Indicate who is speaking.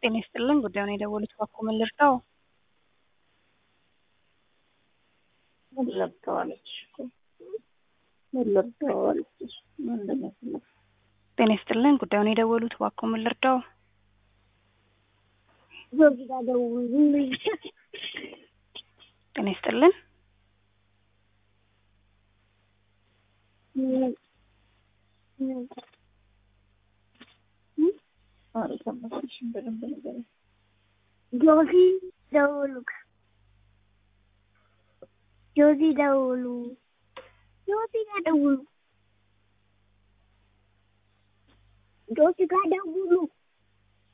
Speaker 1: ጤና ይስጥልን ጉዳዩን የደወሉት እባክዎ ምን ልርዳዎ?
Speaker 2: ምን ለብሰዋለች እኮ ምን ለብሰዋለች ምንድን ነው የፈለግሽው?
Speaker 1: ጤና ይስጥልን ጉዳዩን የደወሉት እባክዎ ምን ልርዳዎ?
Speaker 2: ዞር ጋር ደውሉ
Speaker 1: ጤና ይስጥልን
Speaker 2: አልሰማሁሽም በደንብ ንገሪኝ።
Speaker 3: ጆሲ ደውሉ ጆሲ ደውሉ ጆሲ ጋር ደውሉ ጆሲ ጋር ደውሉ